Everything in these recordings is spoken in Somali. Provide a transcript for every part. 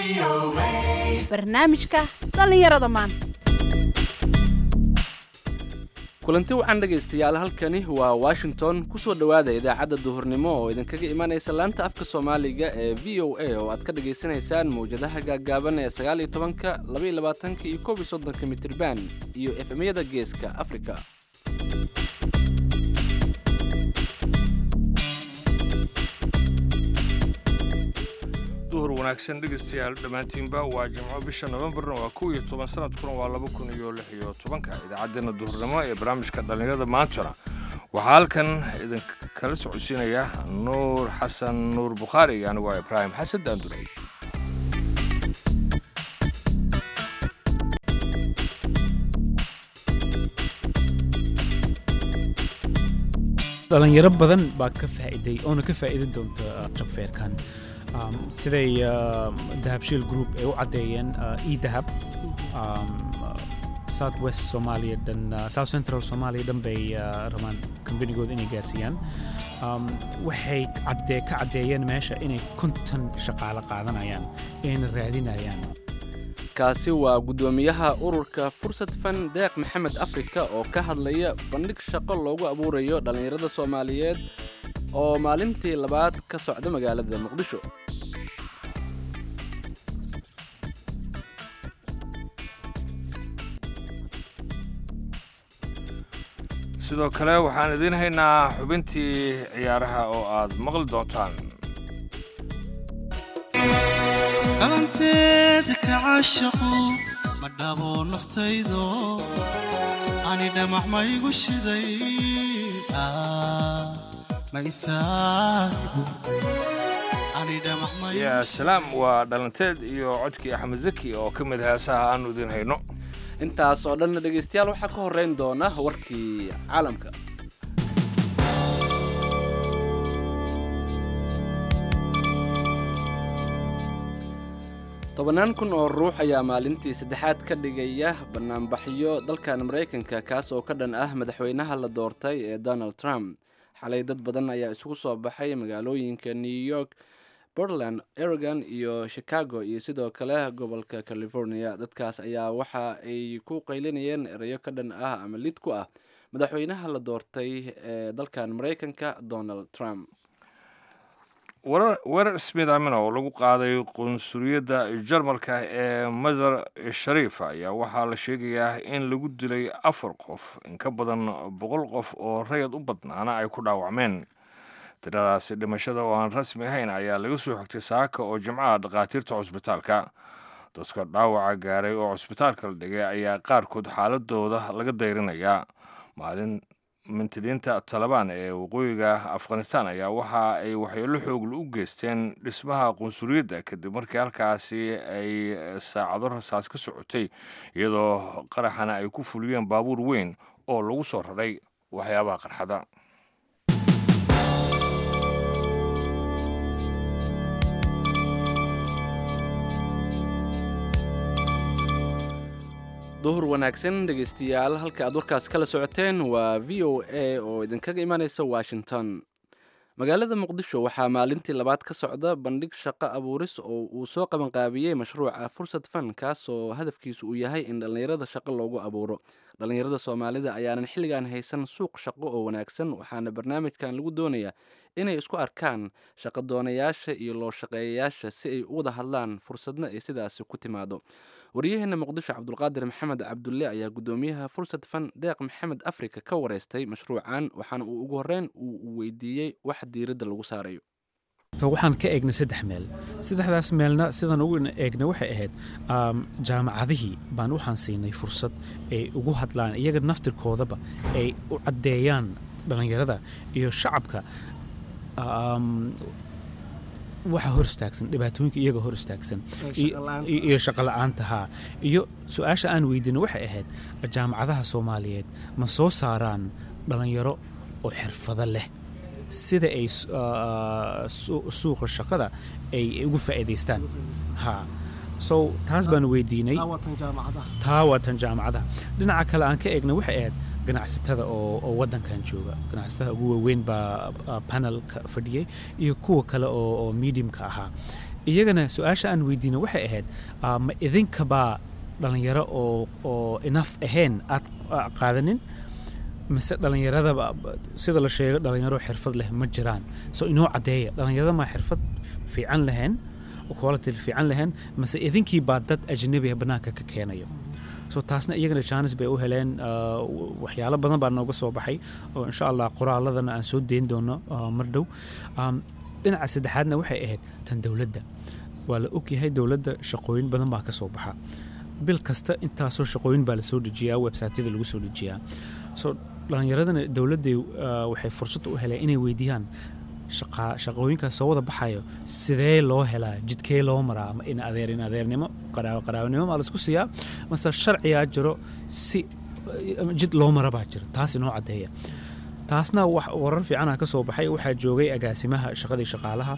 barnaamijka dhallinyarada maanta kulanti wacan dhegaystayaal halkani waa washington kusoo dhowaada idaacadda duhurnimo oo idinkaga imanaysa laanta afka soomaaliga ee v o a oo aad ka dhagaysanaysaan mawjadaha gaaggaaban ee sagaal iyo tobanka laba iyo labaatanka iyo koob iyo soddonka mitirban iyo efemyada geeska afrika duhur wanaagsan dhegaystayaal dhammaantiinba waa jimco bisha nofembarna waa kow iyo toban sanadkuna waa laba kun iyo lix iyo tobanka idaacaddeenna duhurnimo ee barnaamijka dhallinyarada maantona waxaa halkan idinkala socodsiinaya nuur xasan nuur bukhaari iyo anigu waa ibraahim xasan daandurey dhalinyaro badan baa ka faa'iiday oona ka faa'iidin doonta jabfeerkan siday dahabshiil group ay u caddeeyeen edahab south west soomaaliya dhan south central soomaaliya dhan bay rabaan kambanigooda inay gaarsiiyaan waxay caddee ka caddeeyeen meesha inay konton shaqaale qaadanayaan ayna raadinayaan kaasi waa guddoomiyaha ururka fursad fan deeq maxamed afrika oo ka hadlaya bandhig shaqo loogu abuurayo dhallinyarada soomaaliyeed oo maalintii labaad ka socda magaalada muqdisho sidoo kale waxaan idiin haynaa xubintii ciyaaraha oo aad maqli doontaan qalanteeda ka caashaqo ma dhabo naftaydo ani dhamac maygu shiday yaa salaam waa dhalanteed iyo codkii axmed zaki oo ka mid heesaha aanu idiin hayno intaas oo dhanna dhegaystayaal waxaa ka horrayn doona warkii caalamka tobannaan kun oo ruux ayaa maalintii saddexaad ka dhigaya bannaanbaxyo dalkan maraykanka kaas oo ka dhan ah madaxweynaha la doortay ee donald trump xalay dad badan ayaa isugu soo baxay magaalooyinka new york portland oregon iyo chicago iyo sidoo kale gobolka california dadkaas ayaa waxa ay ku qaylinayeen erayo ka dhan ah ama lid ku ah madaxweynaha la doortay ee dalkan maraykanka donald trump weerar smith amina oo lagu qaaday qunsuliyadda jarmalka ee masar shariif ayaa waxaa la sheegayaa in lagu dilay afar qof in ka badan boqol qof oo rayad u badnaana ay ku dhaawacmeen tiradaasi dhimashada oo aan rasmi ahayn ayaa laga soo xigtay saaka oo jimcaha dhakhaatiirta cusbitaalka dadka dhaawaca gaaray oo cusbitaalka la dhigay ayaa qaarkood xaaladooda laga dayrinayaa maalin mintidiinta talabaan ee waqooyiga afghanistan ayaa waxa ay waxyeelo xoogla u geysteen dhismaha qunsuliyadda kadib markii halkaasi ay saacado rasaas ka socotay iyadoo qaraxana ay ku fuliyeen baabuur weyn oo lagu soo raray waxyaabaha qarxada duhur wanaagsan dhegaystayaal halka aad warkaas kala socoteen waa v o a oo idinkaga imanaysa washington magaalada muqdisho waxaa maalintii labaad ka socda bandhig shaqo abuuris oo uu soo qabanqaabiyey mashruuca fursad fan kaas oo hadafkiisu uu yahay in dhallinyarada shaqo loogu abuuro dhallinyarada soomaalida ayaanan xilligan haysan suuq shaqo oo wanaagsan waxaana barnaamijkan lagu doonayaa inay isku arkaan shaqadoonayaasha iyo loo shaqeeyayaasha si ay u wada hadlaan fursadna ay sidaasi ku timaado waryaheena muqdisho cabdulqaadir maxamed cabdulle ayaa guddoomiyaha fursad fan deeq maxamed afrika ka wareystay mashruucan waxaana uu ugu horreyn uu weydiiyey wax diiradda lagu saarayo waxaan ka eegnay saddex meel saddexdaas meelna sidaan ugu eegnay waxay ahayd jaamacadihii baan waxaan siinay fursad ay ugu hadlaan iyaga naftirkoodaba ay u caddeeyaan dhallinyarada iyo shacabka waxa hor istaagsan dhibaatooyinka iyaga hor istaagsan iyo shaqola'aanta haa iyo su-aasha aan weydiina waxay ahayd jaamacadaha soomaaliyeed ma soo saaraan dhallinyaro oo xirfado leh sida ay suuqa shaqada ay ugu faa'iidaystaan haa so taas baan weydiinay taa waa tan jaamacadaha dhinaca kale aan ka eegna waxay ahayd ganacsatada oo oo waddankan jooga ganacsatada ugu waaweyn baa panelka fadhiyey iyo kuwa kale oo oo mediumka ahaa iyagana su-aasha aan weydiino waxay ahayd ah, ma idinkabaa dhalinyaro oo oo enough ahayn aad ah, qaadanin mise dhalinyaradaba sida la sheego dhalinyaro xirfad leh ma jiraan so inoo caddeeya dhalinyarada maa xirfad f- fiican lahayn oo quality fiican lahayn mise idinkii baa dad ajnabi ah bannaanka ka keenayo so taasna iyagana jaanis bay u heleen ah, w- waxyaalo badan baa nooga soo baxay oo insha allah qoraaladana aan soo deyn doono ah, mar dhow Um, dhinaca saddexaadna waxay ahayd tan dowladda waa la ogyahay dowladda shaqooyin badan baa ka soo baxa bil kasta intaasoo shaqooyin baa lasoo dejiyaa websiteyada lagu soo dejiyaa so dhalinyaradana dowladday ah, waxay fursad u heleen inay weydiiyaan shaqa- shaqooyinkaas soo wada baxayo sidee loo helaa jidkee loo maraa ma in adeer in adeernimo qaraawo qaraawanimo maa laisku siiyaa mase sharcigaa jiro si ama jid loo mara baa jira taas inoo caddeeya taasna wax warar fiicana ka soo baxay waxaa joogay agaasimaha shaqadii shaqaalaha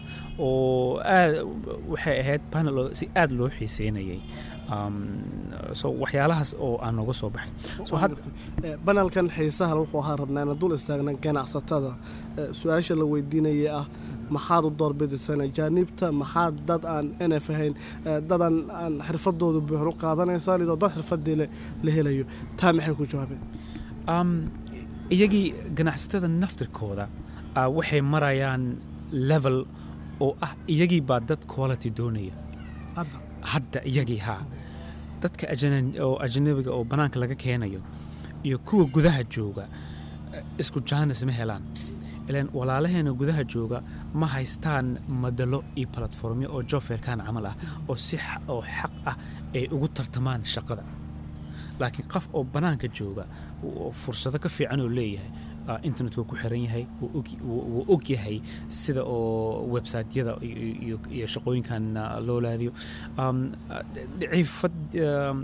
oo aad waxay ahayd panel oo si aad loo xiiseynayay Um, so waxyaalahaas oo aan nooga soo baxay so had Eh, banalkan xiisaha wuxuu ahaa rabnaa inaan dul istaagna ganacsatada Eh, su-aasha la weydiinaya ah maxaad u doorbidaysan ajaanibta maxaad dad aan nf ahayn eh, dad aan aan xirfadooda buuxan u qaadanaysaa lidoo dad xirfadii le- la helayo taa maxay ku jawaabeen um, iyagii ganacsatada naftirkooda ah, waxay marayaan level oo ah iyagii baa dad quality doonaya hadda hadda iyagii haa dadka ajana- oo ajnabiga oo bannaanka laga keenayo iyo kuwa gudaha jooga eh, isku jaanis ma helaan ilaan walaalaheena gudaha jooga ma haystaan madalo iyo platformyo oo jofeerkan camal ah oo si xa- oo xaq ah ay ugu tartamaan shaqada laakiin qof oo bannaanka jooga oo fursado ka fiican oo leeyahay ah, internet wuu ku xiran yahay wuu og- wuu wuu og yahay sida oo websiteyada iyo- iyo iyo shaqooyinkan ah, loo laadiyo Um, ah, dhiciifad um,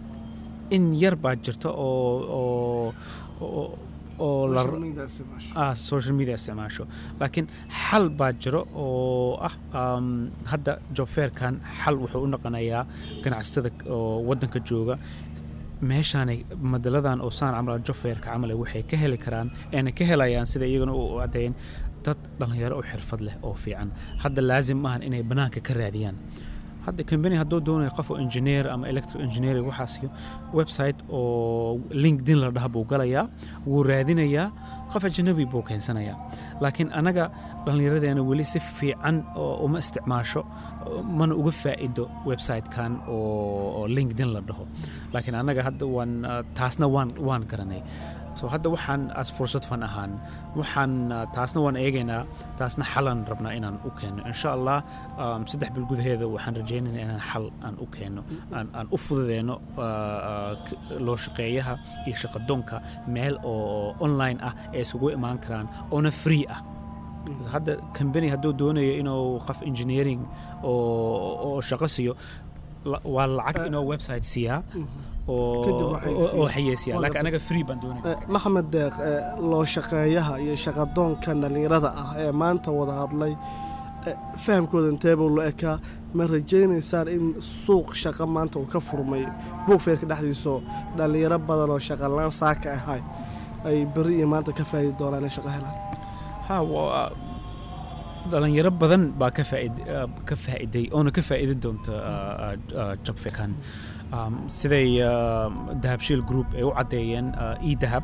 in yar baa jirta oo oo oo oo la Social media isticmaasho. ah social media isticmaasho laakiin xal baa jiro oo ah um, hadda job fairkan xal wuxuu u noqonayaa ganacsatada oo waddanka jooga meeshaanay madaladan oo saan camal job fairka camal waxay ka heli karaan eena ka helayaan sida iyagana u caddeeyeen dad dhallinyaro oo xirfad leh oo fiican hadda laazim maahan inay bannaanka ka raadiyaan hadda company hadduu doonayo qof oo engineer ama electrical engineering waxaasiyo website oo linkedin la dhaha buu galayaa wuu raadinayaa qof ajnabi buu keensanayaa laakiin anaga dhallinyaradeena weli si fiican oo uma isticmaasho oo mana uga faa'ido website-kan oo oo linkedin la dhaho laakiin anaga hadda waan ah, taasna waan waan garanay so hadda waxaan as fursad fan ahaan waxaan ah, taasna waan eegaynaa taasna xalan rabnaa inaan u keenno insha allah um, saddex bil gudaheeda waxaan rajaynaynaa inaan xal aan u keenno aan, aan u fududeyno ah, ah, k- loo shaqeeyaha iyo shaqadoonka meel oo online ah ee isugu imaan karaan oona free ah hadda company hadduu doonayo inuu qof engineering oo oo shaqo siiyo la- waa lacag inuu website siiyaa oo Kadib waxay oo- oo siiyaa. xayeysiyaa Waa laakiin gartay. anaga free baan doonayna Eh, maxamed deeq eh, loo shaqeeyaha iyo shaqadoonka dhallinyarada ah ee maanta wada hadlay eh, fahamkooda inteeba lo ekaa ma rajaynaysaan in suuq shaqo maanta uu ka furmay buugfeerka dhexdiisoo dhallinyaro badan oo shaqalaan saaka ahay ay berri iyo maanta ka faa'idi doonaan in shaqo helaan ha waa dhalinyaro badan baa ka faaid ah, ka faa'iday oona ka faa'idi doonta jobfikan siday ah, dahabshiil group ay u caddeeyeen e dahab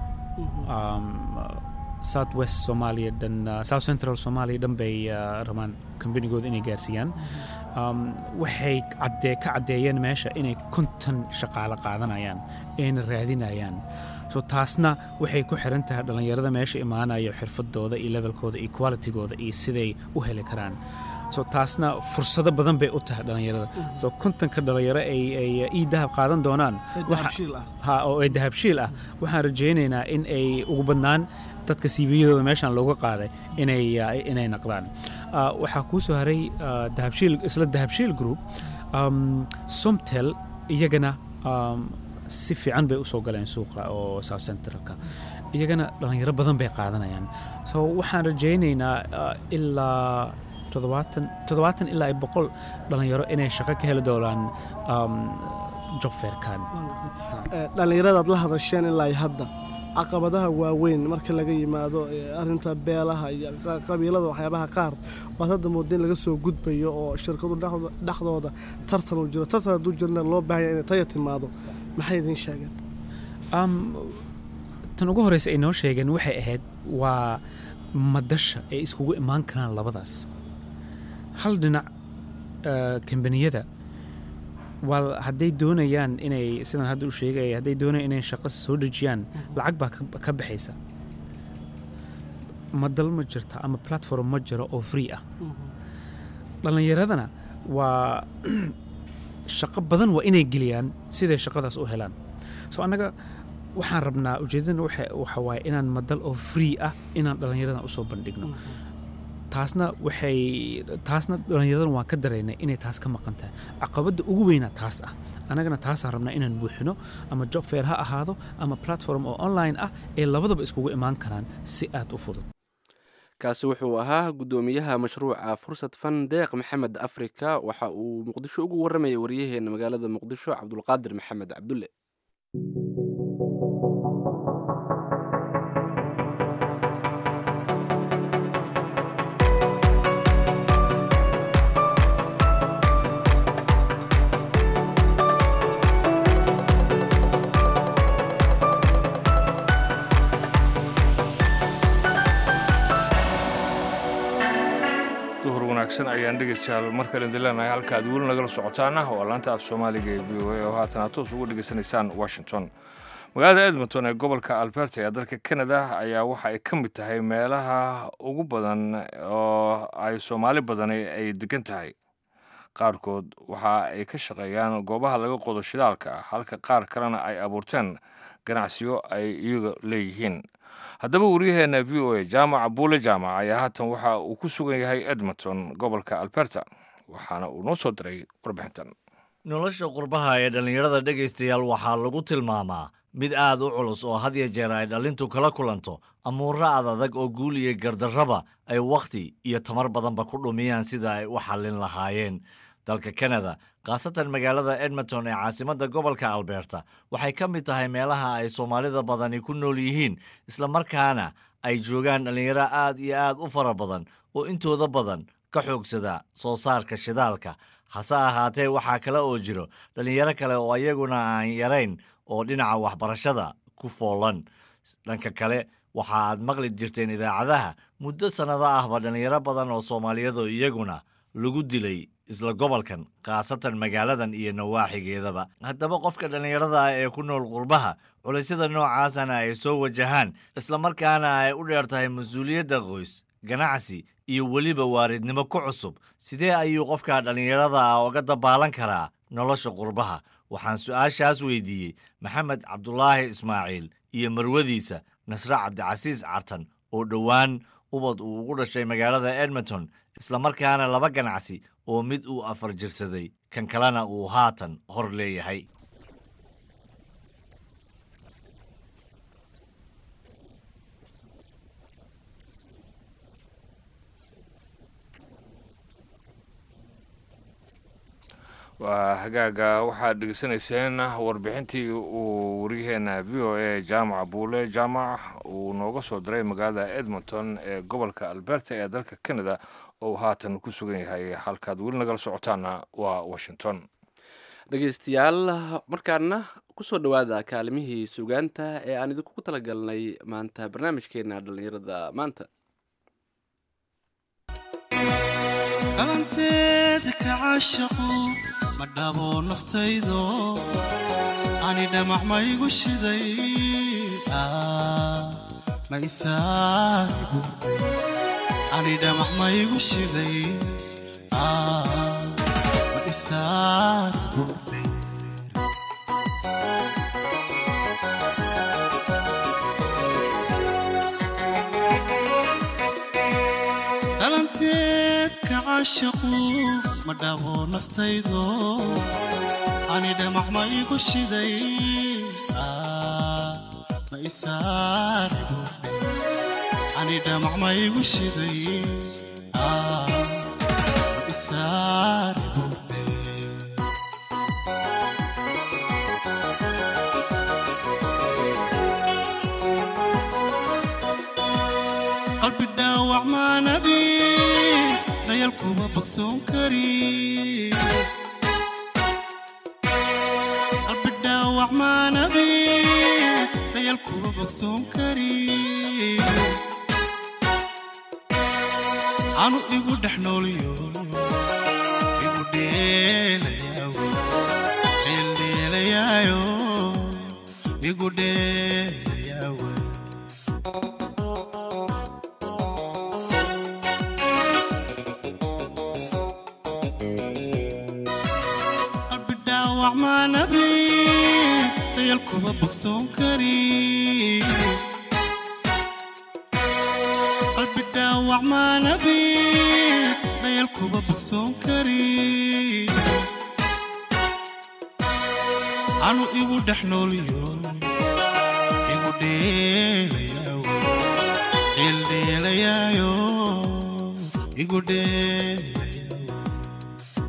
south west soomaaliya dhan ah, south central soomaaliya dhan bay ah, rabaan kambanigooda inay gaarsiiyaan Um, waxay caddee ka caddeeyeen meesha inay konton shaqaale qaadanayaan ayna raadinayaan so taasna waxay ku xiran tahay dhallinyarada meesha imaanayo xirfadooda iyo levelkooda iyo qualitygooda iyo siday u heli karaan so taasna fursado badan bay u tahay dhallinyarada so kontonka dhallinyaro ay ay ii dahab qaadan doonaan waxa- dahabshiil ah ha oo ay dahabshiil ah waxaan rajaynaynaa in ay ugu badnaan dadka cv-yadooda meeshan looga qaaday inay ah, inay naqdaan Ah, waxaa kuu soo haray ah, dahabshiil isla dahabshiil group um, somtel iyagana um, si fiican bay usoo galeen suuqa oo south centralka iyagana dhallinyaro badan bay qaadanayaan so waxaan rajaynaynaa ah, ilaa toddobaatan toddobaatan ilaa iyo boqol dhallinyaro inay shaqo ka heli doonaan um, job fairkan Eh, dhallinyaradaad la hadasheen ilaa iyo hadda caqabadaha waaweyn marka laga yimaado arinta beelaha iyo qabiilada waxyaabaha qaar waad hadda mooda in laga soo gudbayo oo shirkadu dhexdooda tartan uu jiro tartan hadduu jirna loo baahanya inay taya timaado maxay idiin sheegeen tan ugu horeysa ay noo sheegeen waxay ahayd waa madasha ay iskugu imaan karaan labadaas hal dhinac kambaniyada waa hadday doonayaan inay sidaan hadda u sheegaya hadday doonayaan inay shaqo soo dejiyaan lacag baa ka baxaysa madal ma jirta ama platform ma jiro oo free ah dhallinyaradana waa shaqo badan waa inay geliyaan siday shaqadaas u helaan so annaga waxaan rabnaa ujeedadana waxa waaye inaan madal oo free ah inaan dhallinyaradan usoo bandhigno taasna waxay taasna dhallinyaradan waan ka daraynay inay taas ka maqan tahay caqabadda ugu weynaa taas ah annagana taasaan rabnaa inaan buuxino ama job fair ha ahaado ama platform oo online ah ee labadaba iskugu imaan karaan si aad u fudud kaasi wuxuu ahaa guddoomiyaha mashruuca fursad fan deeq maxamed afrika waxa uu muqdisho ugu warramayay waryaheena magaalada muqdisho cabdulqaadir maxamed cabdulle ayaan dhegeystayaal mar kale idin leenahay halka aad weli nagala socotaan ah waa laanta af soomaaliga ee v o a oo haatan aad toos ugu dhegeysanaysaan washington magaalada edmonton ee gobolka alberta ee dalka canada ayaa waxa ay ka mid tahay meelaha ugu badan oo ay soomaali badani ay degan tahay qaarkood waxa ay ka shaqeeyaan goobaha laga qodo shidaalka halka qaar kalena ay abuurteen ganacsiyo ay iyaga leeyihiin haddaba waryaheena v o a jaamaca buule jaamac ayaa haatan waxa uu ku sugan yahay edmonton gobolka alberta waxaana uu noo soo diray warbixintan nolosha qurbaha ee dhallinyarada dhegaystayaal waxaa lagu tilmaamaa mid aad u culus oo had ya jeer ay dhallintu kala kulanto amuurro ad adag oo guul iyo gardarraba ay wakhti iyo tamar badanba ku dhumiyaan sida ay u xallin lahaayeen dalka kanada khaasatan magaalada edmonton ee caasimadda gobolka alberta waxay ka mid tahay meelaha ay soomaalida badani ku nool yihiin islamarkaana ay joogaan dhallinyaro aad iyo aad u fara badan oo intooda badan ka xoogsada soo saarka shidaalka hase ahaatee waxaa kale oo jiro dhallinyaro kale oo ayaguna aan yarayn oo dhinaca waxbarashada ku foolan dhanka kale waxa aad maqli jirteen idaacadaha muddo sannado ahba dhallinyaro badan oo soomaaliyadu iyaguna lagu dilay isla gobolkan khaasatan magaaladan iyo nawaaxigeedaba haddaba qofka dhallinyarada ah ee ku nool qurbaha culaysyada noocaasana ay soo wajahaan islamarkaana ay u dheer tahay mas-uuliyadda qoys ganacsi iyo weliba waaridnimo ku cusub sidee ayuu qofka dhallinyarada ah oga dabaalan karaa nolosha qurbaha waxaan su-aashaas weydiiyey maxamed cabdulaahi ismaaciil iyo marwadiisa nasre cabdicasiis cartan oo dhowaan ubad uu ugu dhashay magaalada edmonton islamarkaana laba ganacsi oo mid uu afar jirsaday kan kalena uu haatan hor leeyahay waa hagaaga waxaad dhegeysanayseen warbixintii uu waryaheena v o a jaamaca buule jaamac uu nooga soo diray magaalada edmonton ee gobolka alberta ee dalka canada oo uu haatan ku sugan yahay halkaad weli nagala socotaana waa washington dhegeystayaal markaana kusoo dhowaada kaalimihii sugaanta ee aan idinku talagalnay maanta barnaamijkeena dhallinyarada maanta dhalanteeda ka caashaqu ma dhabo naftaydo ani dhamac maygu shiday ma isaaribu ani dhamac maygu shiday ma isaaribu dhalanteed ka caashaqu ma dhabo naftaydo ani dhamac ma igu shiday ma isaaribu ani dhamac ma igu shiday ma isaaribu qalbi dhaawac maanabi dayal kuma bogsoon kari qalbi dhaawac maanabi dayal kuma bogsoon kari anu igu dhex nooliyo igu dheelayaawo dheeldheelayaayo igu dheelayaawo qalbi dhaawac maanabi dayal kuma bogsoon kari qalbi dhaawac maanabi dayal kuma bogsoon kari anu igu dhex nooliyo igu dheelayaawo dheeldheelayaayo igu dheelayaawo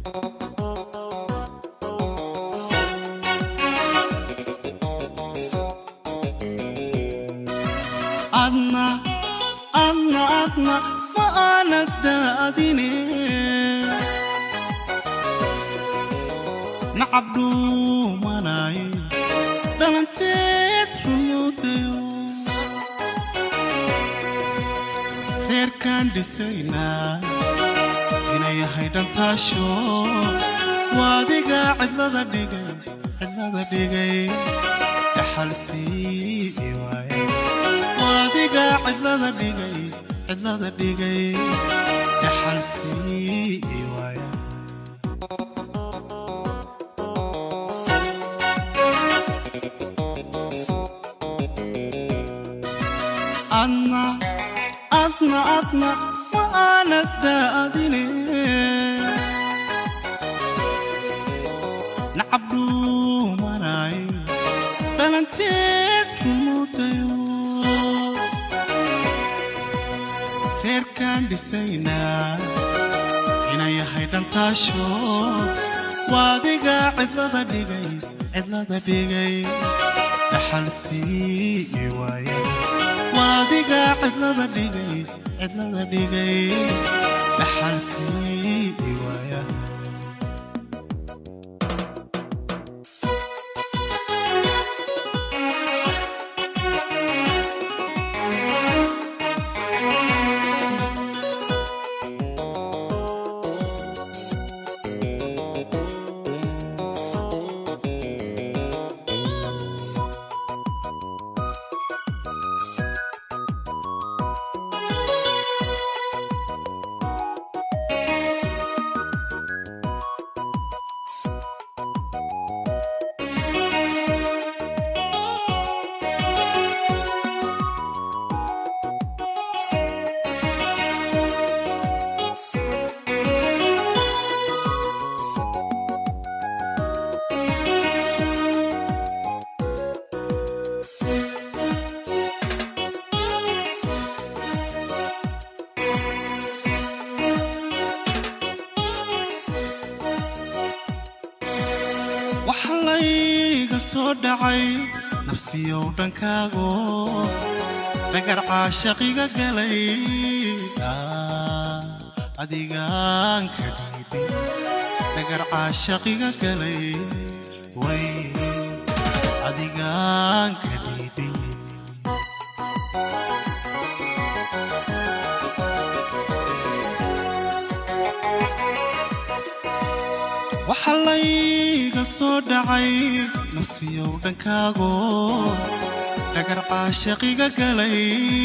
adna adna adna ma aanad daadine nacab dhuumanaaye dhalanteed runuudayo reerkaan dhisaynaa inay yahay dhantaasho waadiga cidlada dhigay cidlada dhigay dhaxalsii waaye waadiga cidlada dhigay cidlada dhigay dhaxalsii waaye adna adna adna ma aanad daadine nacab dhuumanaaye dhalanteed rumuudayo reerkaan dhisaynaa inay yahay dhantaasho waadiga cidlada dhigay cidlada dhigay dhaxalsii waaye waadiga cidlada dhigay cidlada dhigay dhaxalsii waaya waxa layga soo dhacay nafsiyow dhankaago dhagar caashaqiga galay Ah, adigaan ka dhiibay dhagar caashaqiga galay way adigaan ka dhiibay waxa layga soo dhacay nafsiyow dhankaago dhagar caashaqiga galay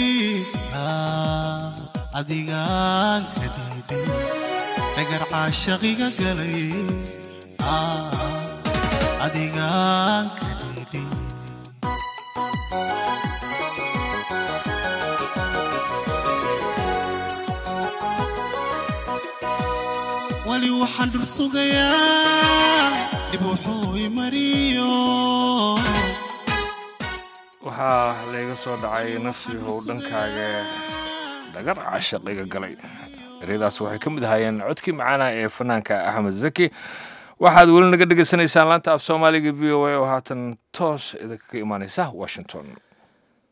Ah, adigaan ka dhiibay dhagar caashaqiga galay Ah, adigaan ka dhiibay wali waxaan dhul sugayaa dhib wuxuu i mariyo waxaa layga soo dhacay nafsiihow dhankaaga dhagar cashaqiga galay eryadaas waxay ka mid ahaayeen codkii macaana ee fanaanka axmed zaki waxaad weli naga dhegaysanaysaan laanta af soomaaliga v o a oo haatan toos idinkaga imaaneysa washington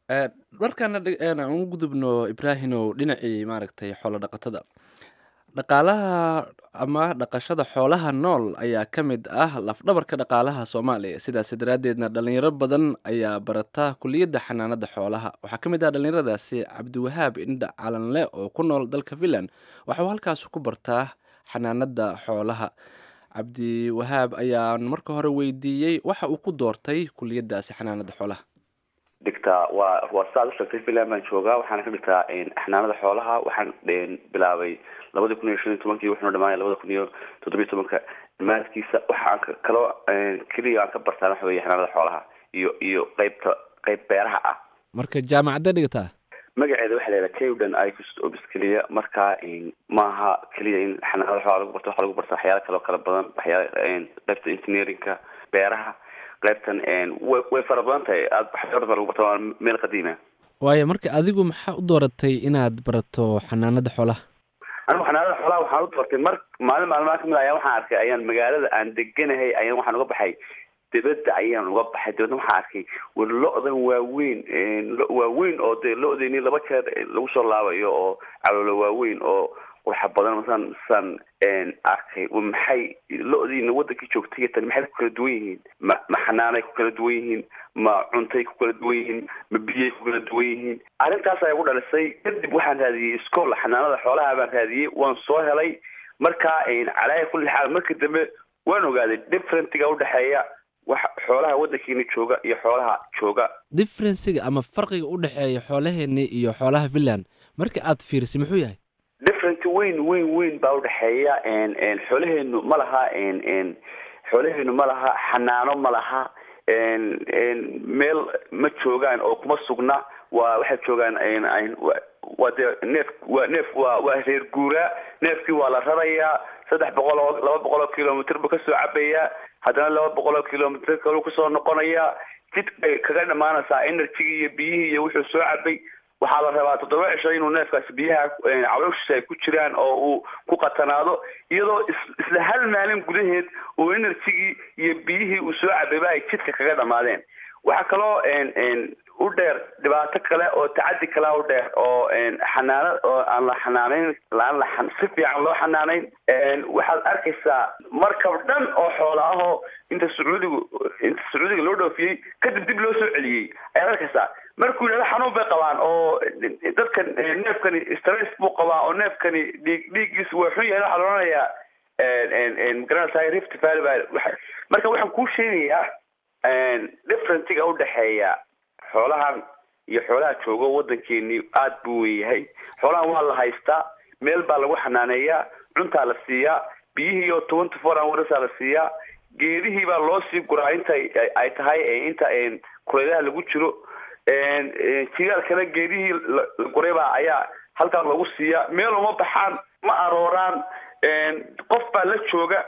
markaana aan u gudubno ibraahimow dhinacii maaragtay xoolo dhaqatada dhaqaalaha ama dhaqashada xoolaha nool ayaa ka mid ah lafdhabarka dhaqaalaha soomaaliya sidaas daraaddeedna dhalinyaro badan ayaa barata kuliyadda xanaanada xoolaha waxaa ka mid ah dhalinyaradaasi cabdiwahaab indha calanle oo ku nool dalka finland waxauu halkaas ku bartaa xanaanada xoolaha cabdiwahaab ayaan marka hore weydiiyey waxa uu ku doortay kuliyadaasi xanaanada xoolaha dhigtaa waa waa sidaad usheegtay finland baan joogaa waxaana ka dhigtaa xanaanada xoolaha waxaan bilaabay labada kun iyo shan iyo tobankii wuxuuna dhamaanaya labada kun iyo toddobiyo tobanka dhammaadkiisa waxaan kaloo keliya aan ka bartaan waxa weye xanaanada xoolaha iyo iyo qeybta qeyb beeraha ah marka jaamacadda dhigataa magaceeda waxaa la yidhaha tewdan icust obis keliya marka maaha keliya in xanaanada xoolaha lagu barto waxaa lagu barta waxyaala kaloo kala badan waxyaala qeybta engineerinka beeraha qaybtan way way fara badan tahay aad waxyar baa lagu barta waa meel qadiima waayo marka adigu maxaa u dooratay inaad barato xanaanada xoolaha anigu xanaanada xoolaha waxaan u doortay mar maalin maalmaha kamid ayaan waxaan arkay ayaan magaalada aan deganahay ayaan waxaan uga baxay dibadda ayaan uga baxay dibadna waxaan arkay war lo-dan waaweyn waaweyn oo dee lo-deni laba jeer lagu soo laabayo oo caloolo waaweyn oo qurxa badan masaan masaan arkay maxay lo-diina wadankii joogtay tani maxay ku kala duwan yihiin ma ma xanaanay ku kala duwan yihiin ma cuntay ku kala duwan yihiin ma biyay ku kala duwan yihiin arrintaas ayaa igu dhalisay kadib waxaan raadiyey iskool xanaanada xoolaha baan raadiyey waan soo helay marka calaa kulli xaal markii dambe waan ogaaday differentiga udhexeeya wax xoolaha wadankeena jooga iyo xoolaha jooga differensiga ama farqiga u dhexeeya xoolaheeni iyo xoolaha finland marka aad fiirisay muxuu yahay different weyn weyn weyn baa udhexeeya xoolaheenu ma laha xoolaheenu ma laha xanaano ma laha meel ma joogaan oo kuma sugna waa waxay joogaan waa dee neef waa neef waa waa reer guuraa neefkii waa la rarayaa saddex boqol oo laba boqol oo kilomitr buu kasoo cabayaa haddana laba boqol oo kilomitr kaluu kusoo noqonayaa jidkay kaga dhamaanaysaa energygii iyo biyihii iyo wuxuu soo cabay waxaa la rabaa toddoba cisho inuu neefkaasi biyaha calooshiisa ay ku jiraan oo uu ku qatanaado iyadoo isla hal maalin gudaheed oo energygii iyo biyihii uu soo cabayba ay jidka kaga dhamaadeen waxaa kaloo u dheer dhibaato kale oo tacadi kalea u dheer oo xanaana oo aan la xanaaneyn aan la si fiican loo xanaaneyn waxaad arkaysaa markab dhan oo xoola ahoo inta sacuudigu inta sacuudiga loo dhoofiyey kadib dib loo soo celiyey ayaad arkaysaa markuu yidhahdo xanuun bay qabaan oo dadkan neefkani stress buu qabaa oo neefkani dhiig dhiiggiisa waa xun yahay waxaa la odhanayaa magaranaysaa rift valley baa marka waxaan kuu sheegayaa differentiga udhexeeya xoolahan iyo xoolaha joogo waddankeeni aad buu weyahay xoolahan waa la haystaa meel baa lagu xanaaneeyaa cuntaa la siiyaa biyihii oo twenty four hoursaa la siiyaa geedihii baa loo sii guraa inta ay tahay inta kulaylaha lagu jiro jigaalkana geedihii la guraybaa ayaa halkaa lagu siiyaa meel uma baxaan ma arooraan qof baa la jooga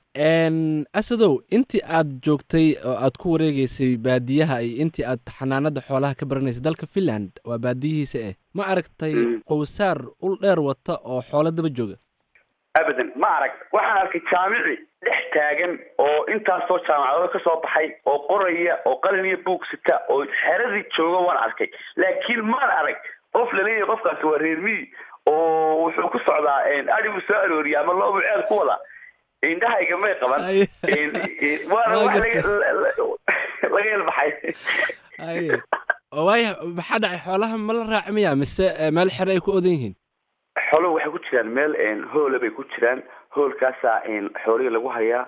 asadow intii aad joogtay oo aad ku wareegeysay baadiyaha iyo intii aad xanaanada xoolaha ka baranaysay dalka finland waa baadiyihiisa eh ma aragtay qowsaar ul dheer wata oo xoolo daba jooga abadan ma arag waxaan arkay jaamici dhex taagan oo intaasoo jaamacadooda kasoo baxay oo qoraya oo qalin iyo buug sita oo xeradii jooga waan arkay laakiin maan arag qof laleeyahay qofkaasi waa reermiyi oo wuxuu ku socdaa adhigu soo arooriya ama loobu ceel ku wada indhahayga may qaban waana wax laga yelbaxay waaya maxaa dhacay xoolaha ma la raaci miya mise meel xere ay ku odan yihiin xooluhu waxay ku jiraan meel hoola bay ku jiraan hoolkaasaa xoolihii lagu hayaa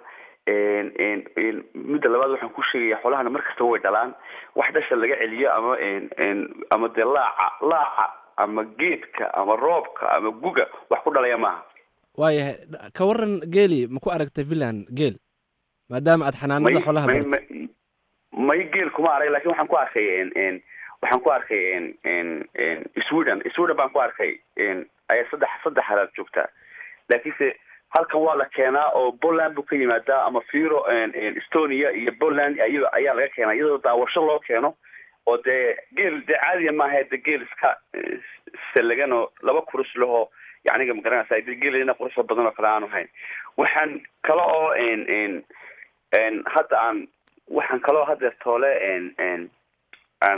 midda labaad waxaan ku sheegaya xoolahana mar kastaba way dhalaan wax dhasha laga celiyo ama ama dee laaca laaca ama geedka ama roobka ama guga wax ku dhalaya maaha waayahay ka waran geeli ma ku aragtay finland geel maadaama aad xanaanada xoolaha baratay may geel kuma arag lakin waxaan ku arkay waxaan ku arkay sweden sweden baan ku arkay ayaa saddex saddex halaad joogtaa laakiinse halkan waa la keenaa oo poland buu ka yimaadaa ama firo estonia iyo poland ay ayaa laga keenaa iyadoo daawasho loo keeno oo dee geel dee caadiya maaha de geel iska salagan oo laba kurus lahoo yaniga magaranaysa de geelina quruxda badan oo kale aanu hayn waxaan kale oo hadda aan waxaan kaloo hadeer toole aan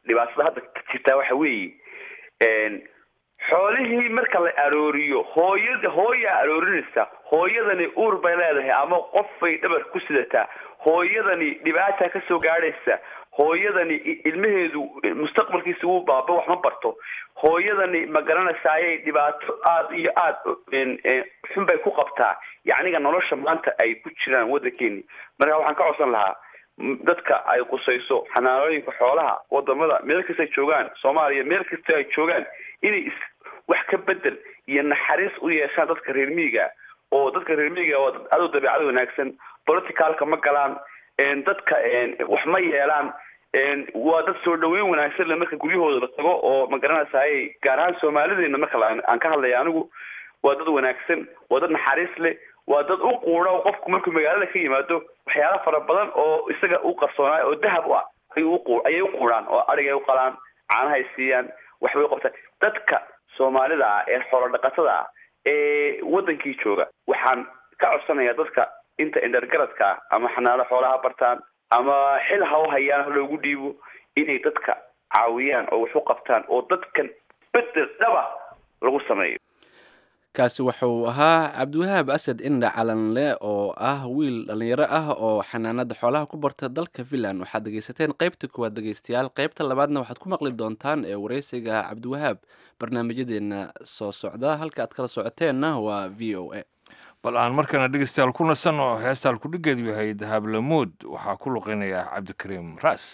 dhibaatada hadda ka jirtaa waxa weeye xoolihii marka la arooriyo hooyada hooyaa aroorinaysa hooyadani uur bay leedahay ama qof bay dhabar ku sidataa hooyadani dhibaata kasoo gaadhaysa hooyadani ilmaheedu mustaqbalkiisa wuu baaba wax ma barto hooyadani ma garanaysa ayay dhibaato aada iyo aada xun bay ku qabtaa yacniga nolosha maanta ay ku jiraan waddankeeni marka waxaan ka codsan lahaa dadka ay qusayso xanaanooyinka xoolaha wadamada meel kasta ay joogaan soomaaliya meel kasta ay joogaan inay is wax ka bedel iyo naxariis u yeeshaan dadka reer miyiga oo dadka reer miyiga waa dad adow dabeecad wanaagsan politicalka ma galaan dadka wax ma yeelaan waa dad soo dhaweyn wanaagsan le marka guryahooda la tago oo ma garanaysaay gaar ahaan soomaalideena marka aan ka hadlaya anigu waa dad wanaagsan waa dad naxariis leh waa dad u quudha qofku markuu magaalada ka yimaado waxyaala fara badan oo isaga u qarsoonaayo oo dahab u ah ayuu uqu ayay u quudhaan oo adhigay u qalaan caanahay siiyaan waxbay u qabtaan dadka soomaalida ah ee xoolo dhaqatada ah ee wadankii jooga waxaan ka codsanayaa dadka inta indhargaradka ah ama xanaano xoolaha bartaan ama xil ha u hayaan ha loogu dhiibo inay dadka caawiyaan oo wax u qabtaan oo dadkan bedel dhaba lagu sameeyo kaasi wuxuu ahaa cabdiwahaab asad indha calanle oo ah wiil dhallinyaro ah oo xanaanada xoolaha ku barta dalka finland waxaad dhegeysateen qaybta kuwaad dhegeystayaal qaybta labaadna waxaad ku maqli doontaan ee wareysiga cabdiwahaab barnaamijyadeena soo socda halka aad kala socoteenna waa v o a bal aan markana dhegeystayaal ku nasan oo heestaan kudhigeedu yahay dahablamuud waxaa ku luqeynaya cabdikariim raas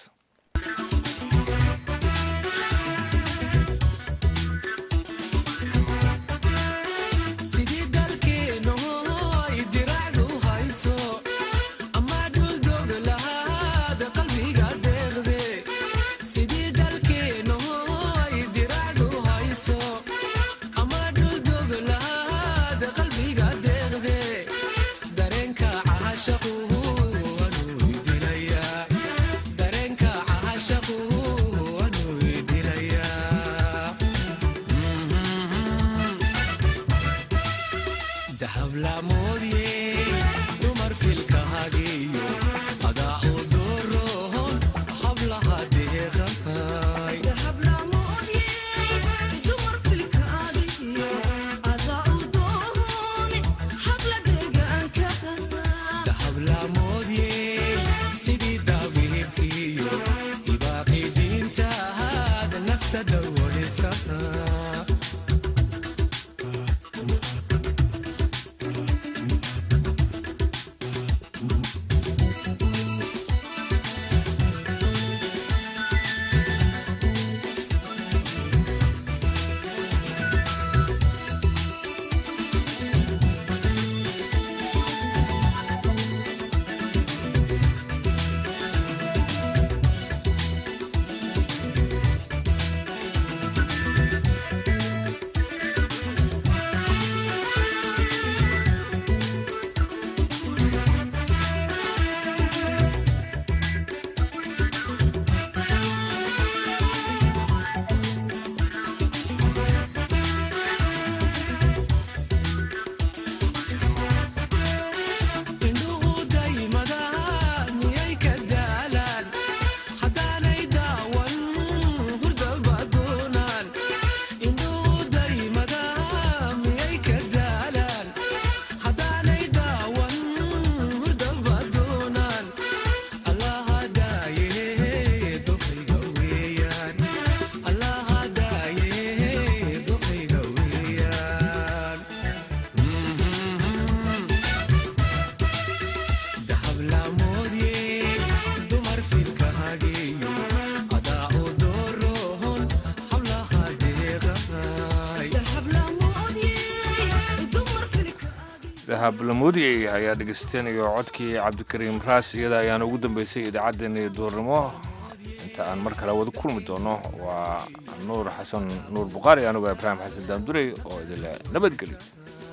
hablamuudi ayaa dhegeysateen iyo codkii cabdikariim raas iyada ayaana ugu dambeysay idaacaddeenii duurnimo inta aan mar kale wada kulmi doono waa nuur xasan nuur buqaari anigoo ibraahim xasan daamdurey oo idinle nabadgelyo